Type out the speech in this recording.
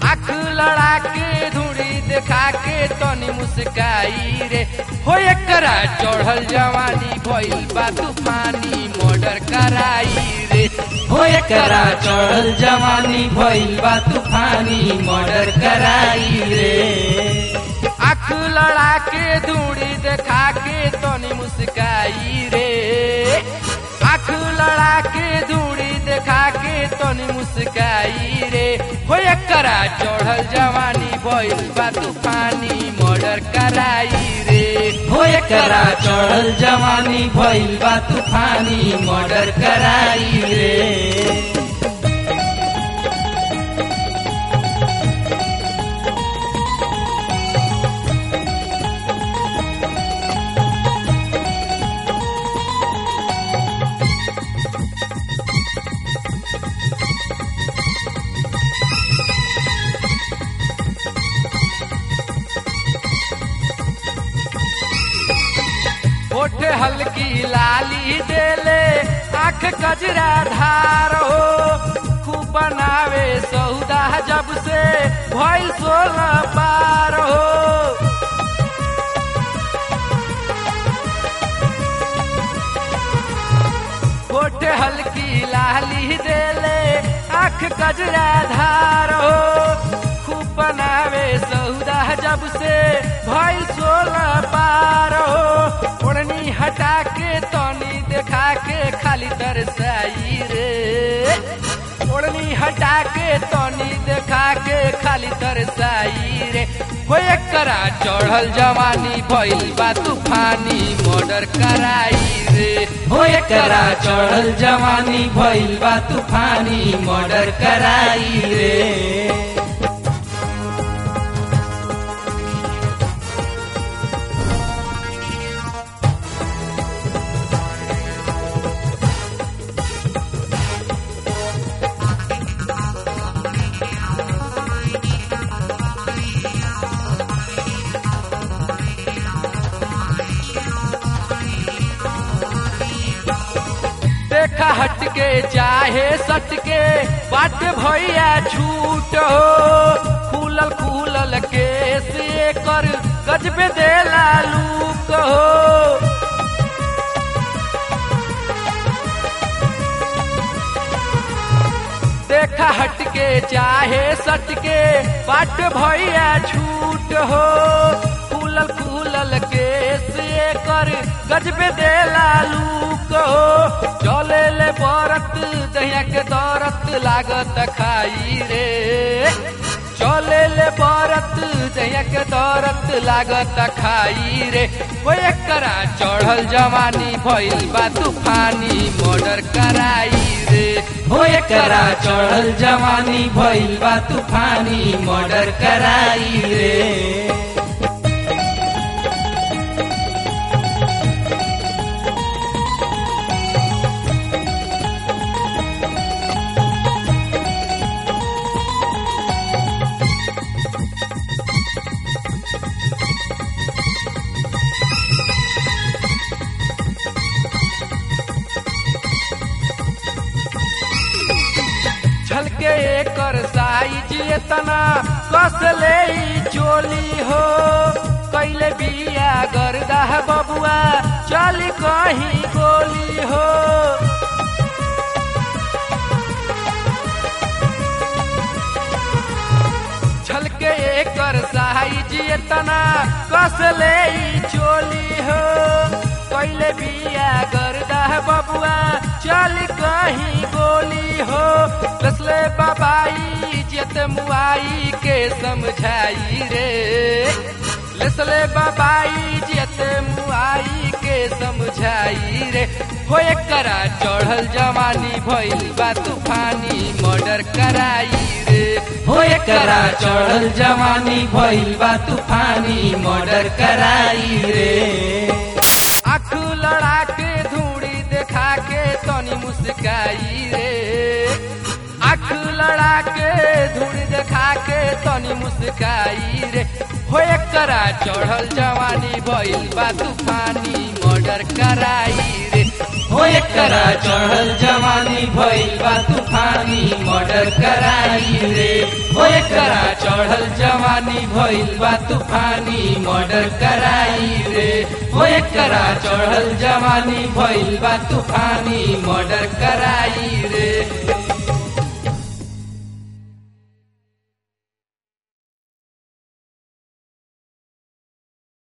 आँख लड़ा के धूड़ी देखा के तनी मुस्काई रे हो एकरा चढ़ल जवानी भइल बा तूफानी मर्डर कराई रे हो एकरा चढ़ल जवानी भइल बा तूफानी मर्डर कराई रे आँख लड़ा के धूड़ी देखा के तनी मुस्काई रे आँख लड़ा के धूड़ी देखा के तनी मुस्काई रे हो एकरा चढ़ल जवानी भइल बा तूफानी मर्डर कराई रे हो एकरा चढ़ल जवानी भइल बा तूफानी मर्डर कराई रे होठ हल्की लाली देले आँख कजरा धार हो खूब बनावे सौदा जब से भइल सोलह पार हो होठ हल्की लाली देले आँख कजरा धार हो खूब बनावे सौदा जब से भइल सोलह पार हो ओढ़नी हटा के तनी देखा के खाली तरसाई रे ओढ़नी हटा के तनी देखा के खाली तरसाई रे हो एकरा चढ़ल जवानी भइल बा तूफानी मर्डर कराई रे हो एकरा चढ़ल जवानी भइल बा तूफानी मर्डर कराई रे देखा हट के चाहे सट के बाट भैया छूट हो खुलल खुलल केस कर गजबे देला लूक हो देखा हट के चाहे सट के बाट भैया छूट हो खुलल खुलल केस कर गजबे देला लूक हो चले ले बरत दहिया के दौरत लागत खाई रे चले ले बरत दहिया के दौरत लागत खाई रे हो एकरा चढ़ल जवानी भइल बा तूफानी मर्डर कराई रे हो एकरा चढ़ल जवानी भइल बा तूफानी मर्डर कराई रे झलके एकर साइज एतना कस ले ई चोली हो कैले बिया गर्दा बबुआ चल कहीं गोली हो झलके एकर साइज एतना कस ले ई चोली हो कैले बिया गर्दा बबुआ चल कहीं गोली हो लसले बाबाई जेत मुआई के समझाई रे लसले बाबाई जेत मुआई के समझाई रे हो एकरा चढ़ल जवानी भइल बा तूफानी मर्डर कराई रे हो एकरा चढ़ल जवानी भइल बा तूफानी मर्डर कराई रे आँख लड़ा के धूड़ी देखा के तनी मुस्काई रे आँख लड़ा के धूड़ी देखा के तनी मुस्काई रे हो एकरा चढ़ल जवानी भइल बा तूफानी मर्डर कराई रे हो एक एकरा चढ़ल जवानी भइल बा तूफानी मर्डर कराई रे ओ एकरा चढ़ल जवानी भइल बा तूफानी मर्डर कराई रे ओ एकरा चढ़ल जवानी भइल बा तूफानी मर्डर कराई रे